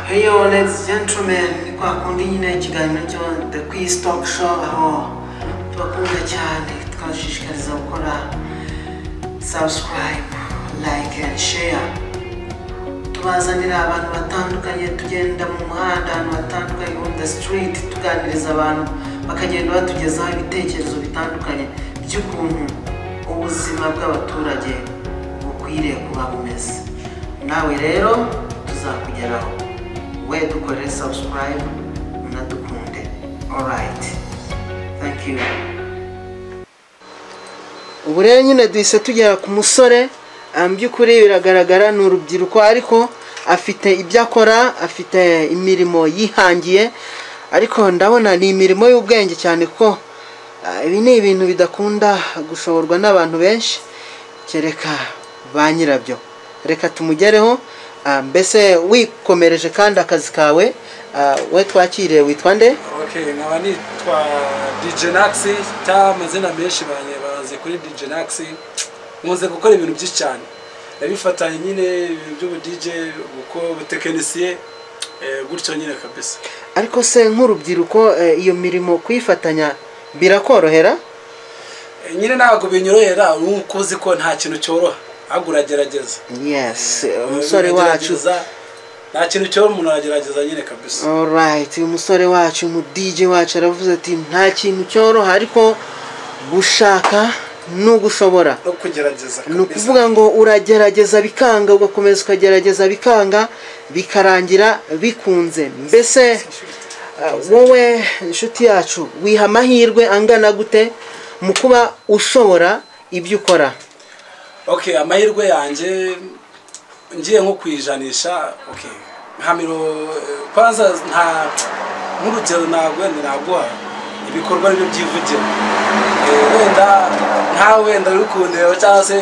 Kwa hiyo ladies gentlemen, kwa kundi nyine ikiganiro cyo The Quiz Talk Show aho tubakunda cyane tukabashishikariza gukora subscribe, like and share. Tubazanira abantu batandukanye tugenda mu muhanda ahantu hatandukanye on the street tuganiriza abantu bakagenda batugezaho ibitekerezo bitandukanye by'ukuntu ubuzima bw'abaturage bukwiriye kuba bumeze. Nawe rero tuzakugeraho we dukore subscribe unadukunde alright thank you ubu rero nyine duhise tugera ku musore ah, mu by'ukuri biragaragara ni urubyiruko ariko afite ibyo akora afite imirimo yihangiye ariko ndabona ni imirimo y'ubwenge cyane kuko ah, ibi ni ibintu bidakunda gushoborwa n'abantu benshi kereka ba nyirabyo reka tumugereho ah, mbese wikomereje kandi akazi kawe ah, we twakiriye witwa nde Okay, nkaba nitwa DJ Nax cyangwa amazina menshi banye bazi kuri DJ Nax nkunze gukora ibintu byinshi cyane nabifatanye nyine ibintu by'ubu DJ uko ubutekinisiye eh, gutyo nyine kabisa ariko se nk'urubyiruko eh, iyo mirimo kuyifatanya birakorohera Eh, nyine ntabwo binyorohera uko uzi ko nta kintu cyoroha ahubwo uragerageza yes eh, Eh, umusore wacu uragerageza, nta kintu cyoroha umuntu aragerageza nyine kabisa alright uyu musore wacu umu DJ wacu aravuze ati nta kintu cyoroha ariko gushaka ni ugushobora no kugerageza ni kabisa ukuvuga ngo uragerageza bikanga ugakomeza ukagerageza bikanga bikarangira bikunze mbese uh, wowe inshuti yacu wiha amahirwe angana gute mu kuba ushobora ibyo ukora okay amahirwe yanjye ngiye nko kuyijanisha okay nka miro kwanza nta nk'urugero ntabwo wenda naguha ibikorwa nibyo byivugira Eh, wenda nkawe wenda uri kundeba cyangwa se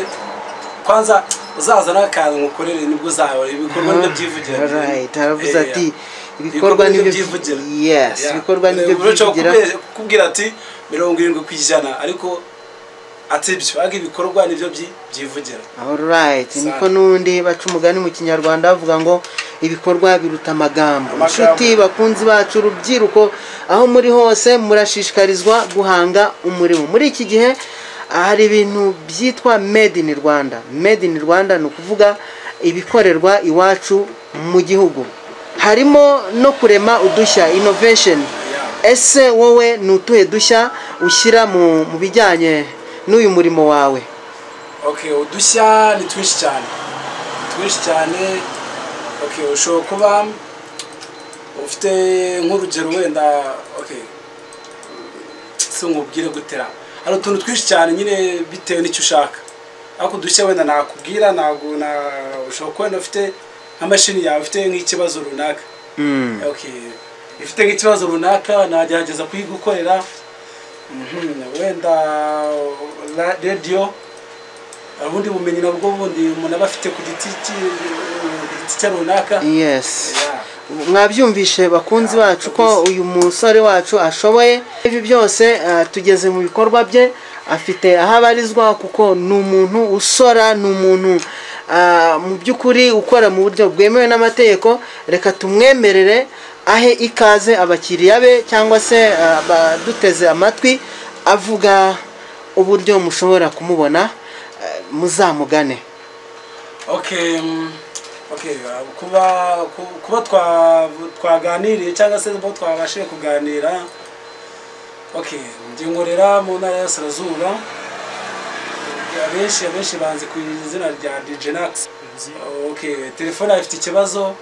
kwanza uzazana akantu ngukorere nibwo uzabona ibikorwa nibyo byivugira Alright, aravuze Eh, ati ibikorwa nibyo byivugira yes Yeah. ibikorwa nibyo Eh, urashobora byivugira kubwira- kubwira ati mirongo irindwi ku ijana ariko atibyo ariko ibikorwa nibyo byi- byivugira Alright, Sana. niko nundi baca umugani mu kinyarwanda bavuga ngo ibikorwa biruta amagambo Amagambo. inshuti bakunzi bacu urubyiruko aho muri hose murashishikarizwa guhanga umurimo muri iki gihe ah, hari ibintu byitwa made in rwanda made in rwanda ni ukuvuga ibikorerwa iwacu mu gihugu harimo no kurema udushya innovation ese wowe ni utuhe dushya ushyira mu mu bijyanye n'uyu murimo wawe okay udushya ni twinshi cyane Ni twinshi cyane okay ushobora kuba ufite nk'urugero wenda okay si nkubwire gutera hari utuntu twinshi cyane nyine bitewe n'icyo ushaka ariko udushya wenda nakubwira ntabwo na ushobora kuba wenda ufite nka mashini yawe ufite nk'ikibazo runaka Mm. okay ifite nk'ikibazo runaka nagerageza kuyigukorera Mhm, wenda ra- radiyo ubundi bumenyi nabwo bundi umuntu aba afite ku giti cye- ku giti cye runaka yes Yeah. mwabyumvishe bakunzi bacu ko uyu musore wacu ashoboye ibi byose ah, tugeze mu bikorwa bye afite aho abarizwa kuko ni umuntu usora ni umuntu ah, mu by'ukuri ukora mu buryo bwemewe n'amategeko reka tumwemerere ahe ikaze abakiriya be cyangwa se ah, abaduteze amatwi avuga uburyo mushobora kumubona ah, muzamugane okay mm, okay uh, kuba ku- kuba twa- twaganiriye cyangwa se kuba twabashije kuganira okay njye nkorera mu ntara y'aburasirazuba abenshi abenshi banzi ku izina rya DJ Nax okay telefone ifite ikibazo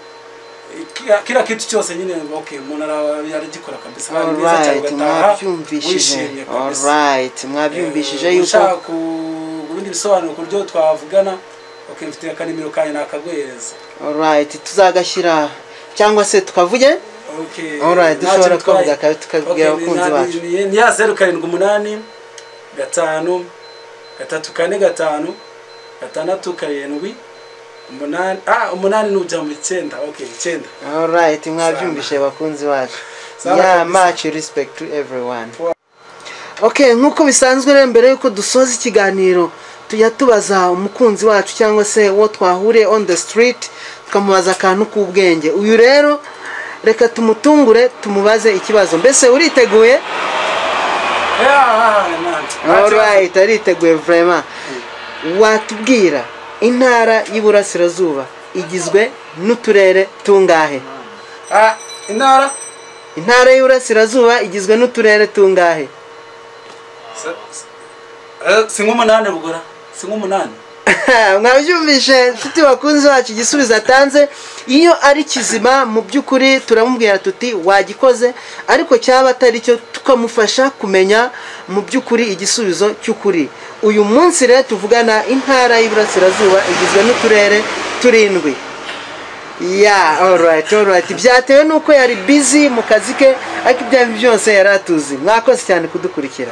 Kira- kira kitu cyose nyine okay umuntu ara- yaragikora kabisa ari mwiza cyane Alright, ugataha mwabyumvishije wishimye kabisa Alright, mwabyumvishije Eh, yuko ushaka ku- ubundi bisobanuro ku buryo twavugana okay mfite akanimero kanyu nakaguhereza Alright, tuzagashyira cyangwa se tukavuge Okay, Alright, nta dushobora kintu twaye. kuvuga ka- tukabwira Okay, abakunzi ni- bacu. ni- ni ya zeru karindwi umunani gatanu gatatu kane gatanu gatandatu karindwi umunani ah umunani n'ujya mu icyenda okay icyenda Alright, mwabyumvishije bakunzi bacu Sana yeah, kabisa. much respect to everyone okay nk'uko bisanzwe rero mbere y'uko dusoza ikiganiro tujya tubaza umukunzi wacu cyangwa se uwo twahuriye on the street tukamubaza akantu k'ubwenge uyu rero reka tumutungure tumubaze ikibazo mbese uriteguye alright ariteguye vraiment watubwira intara y'iburasirazuba igizwe n'uturere tungahe intara intara y'iburasirazuba igizwe n'uturere tungahe si nk'umunani rugura si nk'umunani mwabyumvishe nshuti bakunze wacu igisubizo atanze iyo ari kizima mu by'ukuri turamubwira tuti wagikoze ariko cyaba atari cyo tukamufasha kumenya mu by'ukuri igisubizo cy'ukuri uyu munsi rero tuvugana intara y'iburasirazuba igizwe n'uturere turindwi ya orayiti orayiti byatewe n'uko yari bizi mu kazi ke ariko ibyo ari byo byose yari atuzi mwakoze cyane kudukurikira